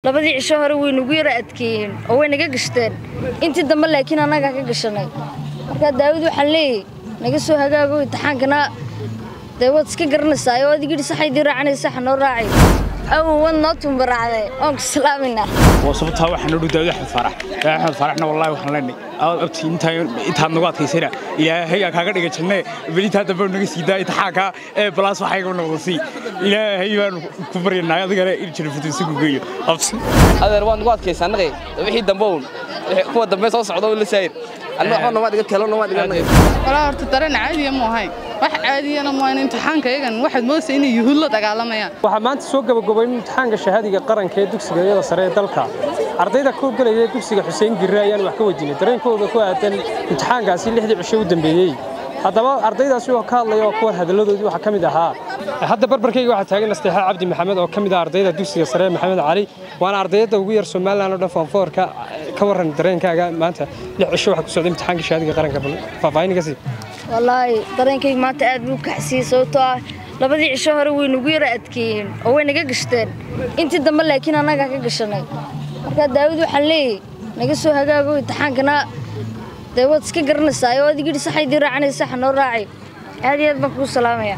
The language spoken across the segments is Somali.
labadii cisho hore way nagu yara adkeeyeen oo way naga gashteen intii dambe laakiin annagaa ka gashanay markaa daawud waxaan leeyahy naga soo hagaago imtixaankana dee waad iska garanaysaa oo adigidhi saxaydii raacanaysa saxa noo raacay awow waad noo tumbaraacday oon ku salaaminaa waa sababtaa waxaan noo dhow daawud axmed faarax daawud axmed faaraxna wallaahi waxaan leenay aad abti intaad nagu adkaysana ilaahay aa kaaga dhiga jannee belintaa dambe naga sii daa imtixaanka ee balaas waxayga noqdo sii ilaahay baanu ku baryanay adigana in janafutuusigu geeyo abti adeer waan nagu adkaysa annaqay wixii dambe uun kuwa dambe soo socda la saayir anna waxba nama dhiga kelo nama dhiga annaqay walaa horta dareen caadiya mu ahayn wax caadiyana mu ahayn imtixaanka iyagan waxaad moodaysaa inay yuhuud la dagaalamayaan waxaa maanta soo gabagaboyn imtixaanka shahaadiga qaranka ee dugsiga iyada sare ee dalka ardayda ka howlgelaya dugsiga xuseen girre ayaan wax ka weydiinay dareenkooda ku aadan imtixaankaasi lixdii cisho u dambeeyey haddaba ardaydaasi oo ka hadlaya oo kuwan hadalladoodii waxaa ka mid ahaa hadda barbarkayga waxaa taagan nasteexa cabdi maxamed oo ka mid ah ardayda dugsiga sare ee maxamed cali waana ardayada ugu yar somalilan oo dhan foonfoorka ka warran dareenkaaga maanta lix cisho waxaa ku socda imtixaanka shahaadiga qaranka faahfaahin ka sii wallaahi dareenkayga maanta aad buu kaxsiiyey sababtoo ah labadii cisho hore way nagu yara adkeeyeen oo way naga gashteen intii dambe laakiin annagaa ka gashanay markaa daawud waxaan leeyahy naga soo hagaago imtixaankana dee waad iska garanaysaa oo adigidhi saxaydii raacanaysa saxa noo raacay aad iyo aad baan kugu salaamaya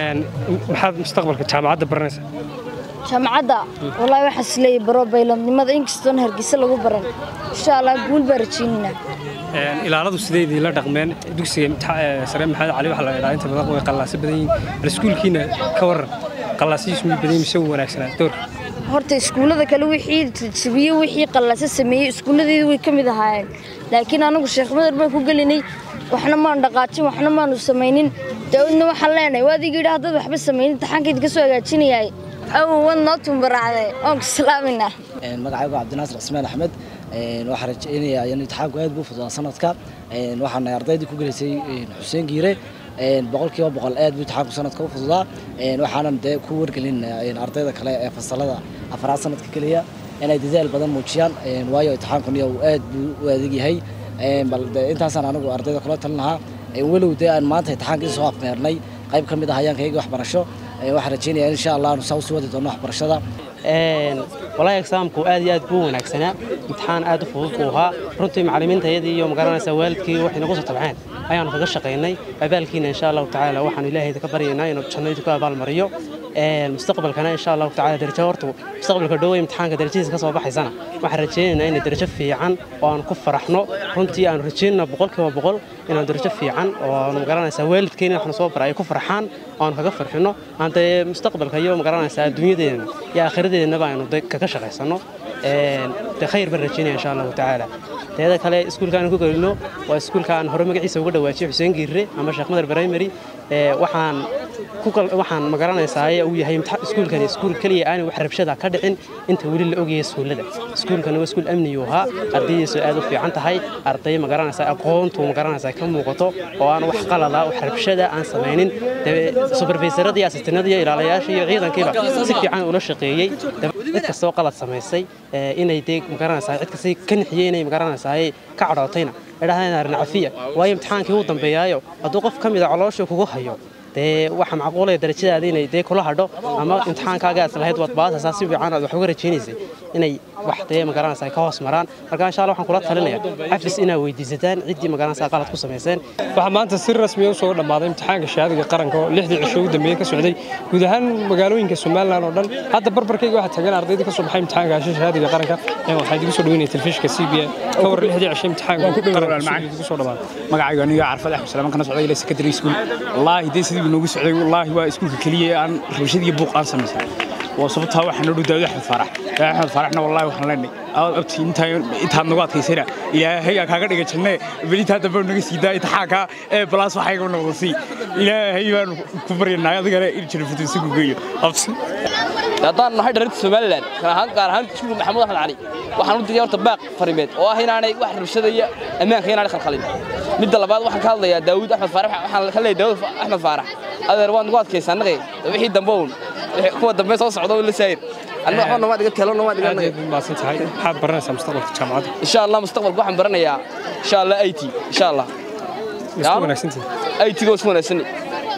maxaad mustaqbalka jaamacadda baranaysaa jaamacadda wallaahi waxaan is leeyahay baro bayladnimada inkastoon hargeysa lagu baran insha allah guul baa rajaynaynaa ilaaladu sideedii la dhaqmeen dugsiga sare maxamed cali waxaa la idhaa inta badan way qallaasa badan yihiin bal iskuulkiina ka warran qallaasihiisu mid badan mise u wanaagsanaa doorka horta iskuullada kale wixii jabiye wixii qallaasa sameeyey iskuulladeedu way ka mid ahaayeen laakiin anagu sheekh madar baan ku gelinay waxna maanu dhaqaajin waxna maanu samaynin daawudna waxaan leenahay waa adigii yidhi haddaad waxba samaynin imtixaankayd ka soo hagaajinayaay awow waad noo tumbaraacday oon ku salaaminaa magacaygu cabdinaasir cismaan axmed waxaan rajaynayaa in imtixaanku aad buu fududaa sanadka waxaan ardaydii ku gelaysay xuseen giire boqolkiiba boqol aad buu imtixaanku sanadka u fududaa waxaanan dee ku wargelin ardayda kale ee fasalada afraad sanadka keliya inay dadaal badan muujiyaan waayo imtixaankun iyagu aad buu u adeeg yahay bal intaasaan anigu ardayda kula talin lahaa walow dee aan maanta imtixaankii soo afmeernay qayb ka mid ah hayaankayga waxbarasho waxaan rajaynayaa in insha allah aanu saa usii wadi doono waxbarashada walahi exaamku aad iyo aad buu wanaagsanaa imtixaan aad u fudud buu ahaa runtii macallimiintayadii iyo magaranaysaa waalidkii waxay nagu soo tabceen ayaanu kaga shaqaynay abaalkiina insha allahu tacaala waxaanu ilaahayda ka baryaynaa inuu jannadii ku abaalmariyo mustaqbalkana insha allahu tacaala darajo horta mustaqbalka dhowe imtixaanka darajadiisa ka soo baxaysana waxaan rajaynaynaa inay darajo fiican oo aan ku faraxno runtii aanu rajaynana boqolkiiba boqol inaan darajo fiican oo aanu magaranaysaa waalidkeena waxna soo bara ay ku farxaan oo aanu kaga farxino aan dee mustaqbalka iyo magaranaysaa adduunyadeena iyo aakhiradeennaba aynu kaga shaqaysano dee khayr baan rajaynaya insha allahu tacaala teeda kale iskuulka aan ku gelino waa iskuulka aan hore magaciisa uga dhawaajiyay xuseen giirre ama sheekh madar primary waxaan waxaan magaranaysaa uu yahay iskuulkani iskuul keliya aanay wax rabshada ka dhicin inta weli la ogayay iskuullada iskuulkani waa iskuul amniyuu ahaa ardaydiisu aad u fiican tahay arday magaranaysaa aqoontu magaranaysaa ka muuqato oo aan wax qalada wax rabshada aan samaynin supervisorada iyo asistanada iyo ilaalayaasha iyo ciidankiiba si fiican ula shaqeeyey cid kastoo qalad samaysay inay dee magaranaysaa cid kastay ka nixiyey inay magaranaysaa ka cadhootayna idhahdeen arrin cafiya waayo imtixaankii uu dambeeyaayo hadduu qof ka mid a caloosha kugu hayo dee waxa macquulaya darajadaada inay dee kula hadho ama imtixaankaaga aad lahayd waad baasaysaa si fiican aad wax uga rajaynaysay inay wax dee magaranaysaa ka hoos maraan marka insha allah waxaan kula talinaya cafis inaad weydiisataan ciddii magaranaysaa qalad ku samayseen waxaa maanta si rasmiya u soo dhammaaday imtixaanka shahaadiga qaranka oo lixdii cisho u dambeeyey ka socday guud ahaan magaalooyinka somalilan oo dhan hadda barbarkayga waxaa taagan ardayda ka soo baxay imtixaanka hasha shahaadiga qaranka waxaa idigu soo dhaweynaya telefishinka c b a ka war lixdii cisho imtixaanka qaranka soo dhammaaday magacayga aniga carfad axmed salaam kana socday ilaa secondary school wallaahi dee sidii noogu socday wallaahi waa iskuulka keliya ee aan rabashad iyo buuq aan samaysan waa sababtaa waxaan noo dhow daawud axmed faarax daawud axmed faaraxna wallaahi waxaan leenay aad abti intaad nagu adkaysana ilaahay aa kaaga dhiga jannee belintaa dambe naga sii daa imtixaanka ee balaas waxayga noqdo sii ilaahay baanu ku baryanay adigana in janafutuusigu geeyo abti haddaan nahay dharinta somalilan gaar ahaan iskuulka maxamuud axmed cali waxaan u diriyay horta baaq farimeed oo ah inaanay wax rabshada iyo ammaanka inaanay khalkhalin midda labaad waxaan ka hadlayaa daawud axmed faarax waxaan ka leeyahay daawud axmed faarax adeer waan nagu adkaysa annaqay wixii dambe uun kuwa dambe soo socda la saayir anna waxba nama dhiga kelo nama dhiga annaqay maasan tahay maxaad baranaysaa mustaqbalka jaamacadda insha allah mustaqbalka waxaan baranayaa insha allah it insha allah isku wanaagsantihi it goo isku wanaagsanay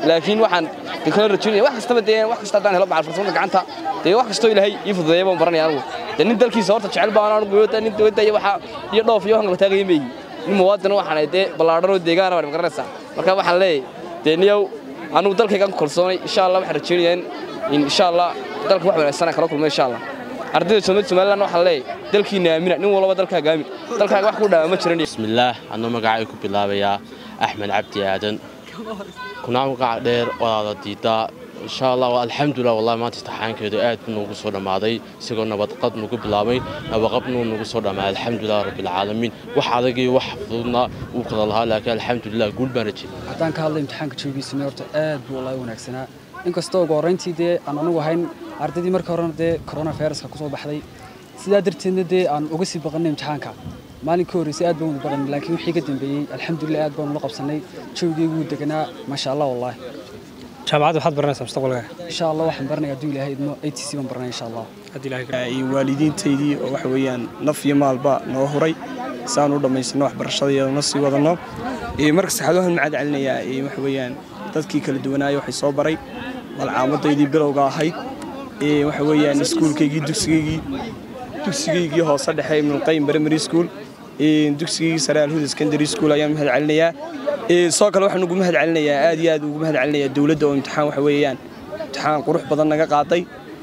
laakiin waxaan de kala rajaynaya wax kastaba dee wax kasta haddaan helo macal farsamada gacanta dee wax kastoo ilaahay ii fududeeya baan baranaya anigu dee nin dalkiisa horta jecel baan anigu iyo nin dawladda iyo waxa iyo dhoof iyo waxaan kala taagaya meeyi nin muwaadin waxaan ahay dee ballaadhan oo deegaana baan garanaysaa marka waxaan leeyahay dee niyow anigu dalkaygaan ku kalsoonay insha allah waxaan rajaynayaa in insha allah dalka wax wanaagsan aan kala kulmo insha allah ardayda soomaalida somaliland waxaan leeyahay dalkiina aamina nin walba dalkaaga aamin dalkaaga wax ku dhaama ma jiran bismillaah anuu magacay ku bilaabayaa axmed cabdi aadan kuna magaca dheer walaada diidaa insha allah alxamdulilah wallahi maanta imtixaankeedu aad buu noogu soo dhammaaday isagoo nabadqad nagu bilaabay nabaqabnuu nagu soo dhammaaday alxamdulilah rabbilcaalamiin wax adagii wax fududna uu kala lahaa laakiin alxamdulilah guul baan rajay haddaan ka hadlay imtixaanka joogiisana horta aad buu wallahi wanaagsanaa inkastoo ugu horrayntii dee aan anugu ahayn ardaydii markii horena dee coronaviruska kusoo baxday sidaa darteedna dee aan uga sii baqannay imtixaanka maalin ka horreysay aad baan wada baqannay laakiin wixii ka dambeeyey alxamdulilah aad baanu la qabsannay jawigeygu wuu deganaa maasha allah wallahi jaamacadda waxaad baranaysaa mustaqbalka insha allah waxaan baranaya hadduu ilaahay idmo a t c baan baranaya insha allah iyo waalidiintaydii oo waxa weeyaan naf iyo maalba noo huray si aan u dhammaysano waxbarashadaiyadana sii wadanno marka saxaad waxaan macad celinayaa waxa weeyaan dadkii kala duwanaayo waxay soo baray malcaamadaydii bilowga ahayd waxa weeyaan iskuulkaygii dugsigaygii dugsigaygii hoose dhexe ibnulqayim primary school dugsigaygii sare alhuda secondary school ayaan mahad celinayaa sidoo kale waxaan ugu mahad celinayaa aad iyo aad ugu mahad celinayaa dowladda oo imtixaan waxa weeyaan imtixaan qurux badan naga qaaday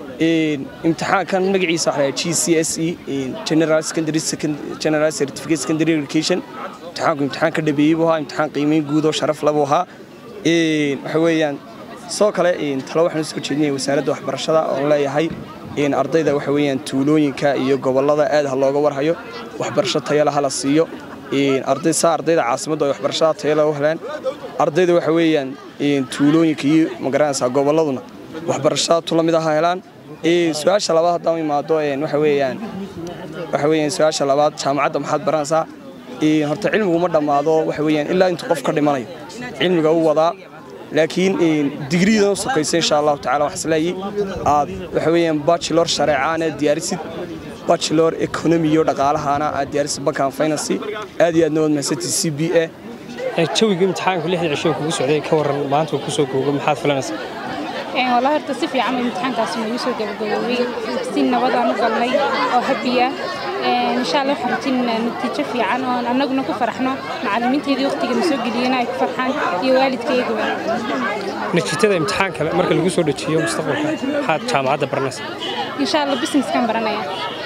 imtixaankan magaciisa waxaa g c s e general secondary general certificate secondary education imtixaanku imtixaan ka dhabeeyey buu ahaa imtixaan qiimeyn guud oo sharaf labuu ahaa waxa weeyaan sidoo kale talo waxaan usoo jeedinaya wasaaradda waxbarashada oo leeyahay ardayda waxa weeyaan tuulooyinka iyo gobollada aad ha looga warhayo waxbarasho tayala hala siiyo arday saa ardayda caasimaddu ay waxbarashada tayala u helaan ardayda waxa weeyaan tuulooyinka iyo magaranaysaa gobolladuna waxbarashada tu la mid aha helaan su-aasha labaad haddaan imaado waxa weeyaan waxa weeyaan su-aasha labaad jaamacadda maxaad baranaysaa horta cilmigu ma dhammaado waxa weeyaan ilaa intuu qof ka dhimanayo cilmiga u wadaa laakiin digriidan u sokaysa insha allahu tacala wax isleeyi aad waxa weeyaan bachelor shareecaana diyaarisid bachelor economy iyo dhaqaalahaana aad diyaarisid bankan finance aad iyo aadna waad mahadsantii c b a jawigii imtixaanku lixdii cisho kugu socday ka waran maanta uu kusoo googo maxaad filanaysaa والله horta si fiican bay imtixaankaasi nagu soo gabagaboobay si nabadaan u galnay oo habiya insha allah waxaan rajaynaynaa natiijo fiican oo annaguna ku faraxno macallimiinteedii waqtigana soo geliyena ay ku farxaan iyo waalidkaygaba natiijada imtixaanka marka lagu soo dejiyo mustaqbalka maxaad jaamacadda baranaysaa insha allah businesskan baranaya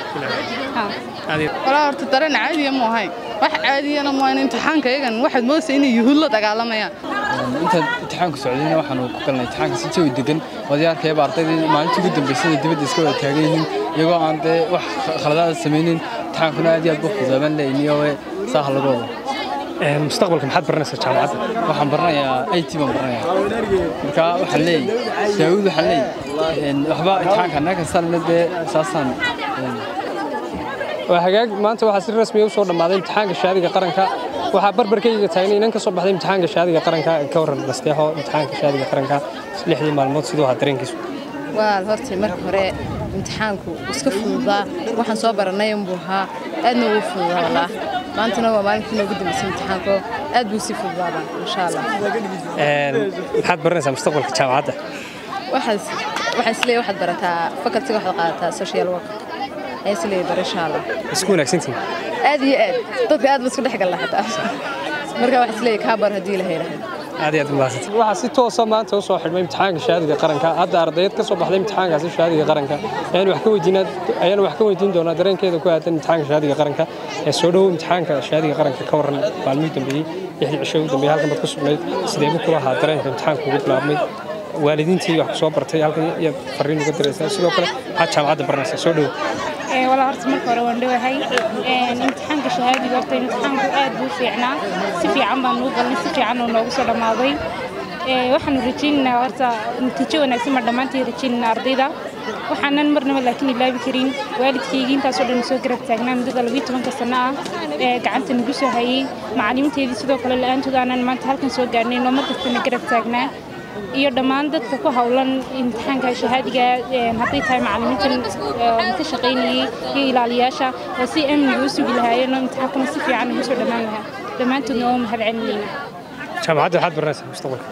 walaa horta dareen caadiya mu ahayn wax caadiyana mu ahayn imtixaanka iyagan waxaad moodaysa inay yuhuud la dagaalamayaan intaan imtixaanku socdayna waxaanu ku galnay imtixaanka si jawi degan wadayaarkayaba ardaydii maalintii ugu dambaysay dibadda iska wada taagan yihiin iyagoo aan dee wax khaladaada samaynin imtixaankuna aad iyo aad buu fududaaban leeyniyo saaha lagu wado mustaqbalka maxaad baranaysaa jaamacadda waxaan baranayaa it baan baranayaa marka waxaan leeyahy daawud waxaan leeyahy waxba imtixaanka annaga kastalna dee saasaan waa hagaag maanta waxaa si rasmi u soo dhammaaday imtixaanka shaadiga qaranka waxaa barbarkayga taagnay inan ka soo baxday imtixaanka shaadiga qaranka ka waran nasteexo imtixaanka shaadiga qaranka lixdii maalmood siduu ahaa dareenkiisu waa horta marka hore imtixaanku iska fududaa waxaan soo baranay unbuu ahaa aadna ugu fududaa wallah maantana waa maalinkii noogu dambaysay imtixaanko aad buu sii fududaaba insha allah maxaad baranaysaa mustaqbalka jaamacadda waxaan isleeyahay waxaad barataa facultiga waxaad qaadataa social work ayaan isleeyahay bar insha allah isku wanaagsantihin aad iyo aad dadka aad ba isku dhex galla xataa marka waxaan isleeyahay kaa bar haddii ilaha yidhaahdo aad iyo aad umahadsanti waxaa si toosa maanta u soo xidhmay imtixaanka shaadiga qaranka hadda ardayad ka soo baxday imtixaankaasi shaadiga qaranka ayaan wax ka weydiinaa ayaan wax ka weydiin doonaa dareenkeeda ku aadan imtixaanka shaadiga qaranka ee soo dhowow imtixaanka shaadiga qaranka ka waran maalmihii dambeeyey lixdii cisho ugu dambeeyey halkan baad ku sugnayd sideebu kula ahaa dareenka imtixaanka ugu bilaabmay waalidiintii wax ku soo bartay halkan iyaad fariin uga diraysaa sidoo kale waxaad jaamacadda baranaysaa soo dhowow walaa horta marka hore waan dhowahay imtixaanka shahaadiga horta imtixaanku aad buu fiicnaa si fiican baan nuu galnay si fiican oo noogu soo dhammaaday waxaanu rajaynaynaa horta natiijo wanaagsan baan dhammaantii rajaynaynaa ardayda waxaanan marnaba laakiin ilaabi karin waalidkaygii intaasoo dhan soo garab taagnaa muddada labiyo tobanka sano ah ee gacanta nagu soo hayey macallimiinteedii sidoo kale la-aantood aanan maanta halkan soo gaarnay noo markastana garab taagnaa iyo dhammaan dadka ku hawlan imtixaanka shahaadiga hadday tahay macallimiintan ka shaqaynayey iyo ilaaliyaasha oo si amniga u sugi lahaayeen oo imtixaankuna si fiican ugu soo dhammaan lahaa dhammaantoodna waa mahad celinayna jaamacadda waxaad baranaysaa mustaqbalka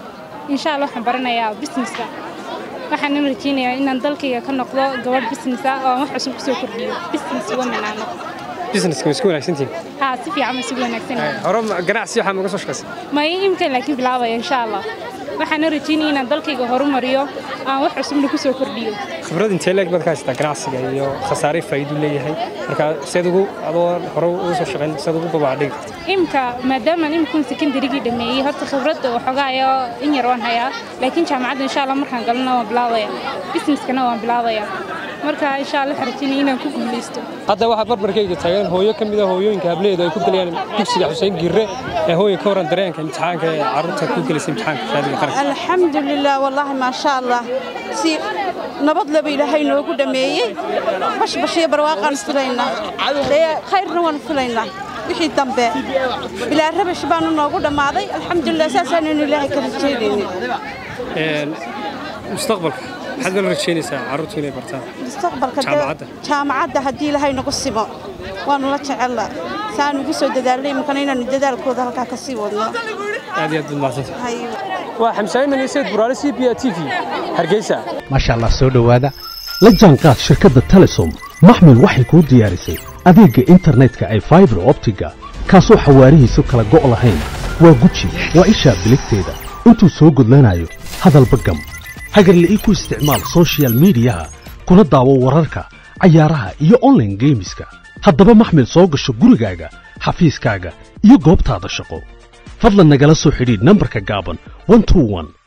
insha allah waxaan baranayaa businesska waxaan rajeynayaa inaan dalkayga ka noqdo gabadh business ah oo aan wax cusub kusoo kordhiyo business woman aan noqdo businesska ma isku wanaagsantihin haa si fiican ma isugu wanaagsan hore ma- ganacsi waxaa maga soo shaqaysay ma imka laakiin bilaabaya insha allah waxaan rajeynaya inaan dalkayga horumariyo aan wax cusubna kusoo kordhiyo khibrad intee leeg baad ka haysataa ganacsiga iyo khasaare faa'iidu leeyahay marka seed ugu adoo hore uga soo shaqayn seed ugu babaadhigi karta imka maadaamaan imikun secondarygii dhameeyey horta khibradda waxoogaayo in yar waan hayaa laakiin jaamacadda insha allah markaan galana waan bilaabaya businesskana waan bilaabaya marka insha allah waxaan rajeynaya inaan ku guuleysto hadda waxaa barbarkayga taagan hooyo ka mid a hooyooyinka hableedu ay ku gelayaan dugsiga xuseen girre ee hooya ka waran dareenka imtixaanka ee carruurta ku gelaysa imtixaanka shahaadiga qaranka الحمد لله والله ما شاء الله سي نبض لبي إلهي نوغو دميي بش بش يبرواقان فلينا ليه خير نوان فلينا wixii dambe bilaa rabash baanu noogu dhammaaday alxamdulilah saasaan ilaahay kala jeedayni Een, mustaqbalka maxaad la rajaynaysaa carruurtu inay bartaan mustaqbalka dee- Jaamacadda. jaamacadda haddii ilaahay nagu simo waanu la jecella saan ugu soo dadaalnay imikana inaanu dadaalkooda halkaa ka sii wadno aad iyo aad baad mahadsantahay Hayo. waa xamsaayiman iyo sayid buraale c b a t v hargeysa maasha allah soo dhowaada la jaanqaad shirkadda telesom maxmil waxay kuu diyaarisay adeegga internetka ay faibar optiga kaasoo xawaarihiisu kala go' lahayn waa guji waa ishaa biligteeda intuu soo gudlanayo hadalba gam hagarle ii ku isticmaal soshiyal miidiyaha kuna daawo wararka cayaaraha iyo online geemiska haddaba maxmil soo gasho gurigaaga xafiiskaaga iyo goobtaada shaqo fadlan nagala soo xidhiidh nambarka gaaban 121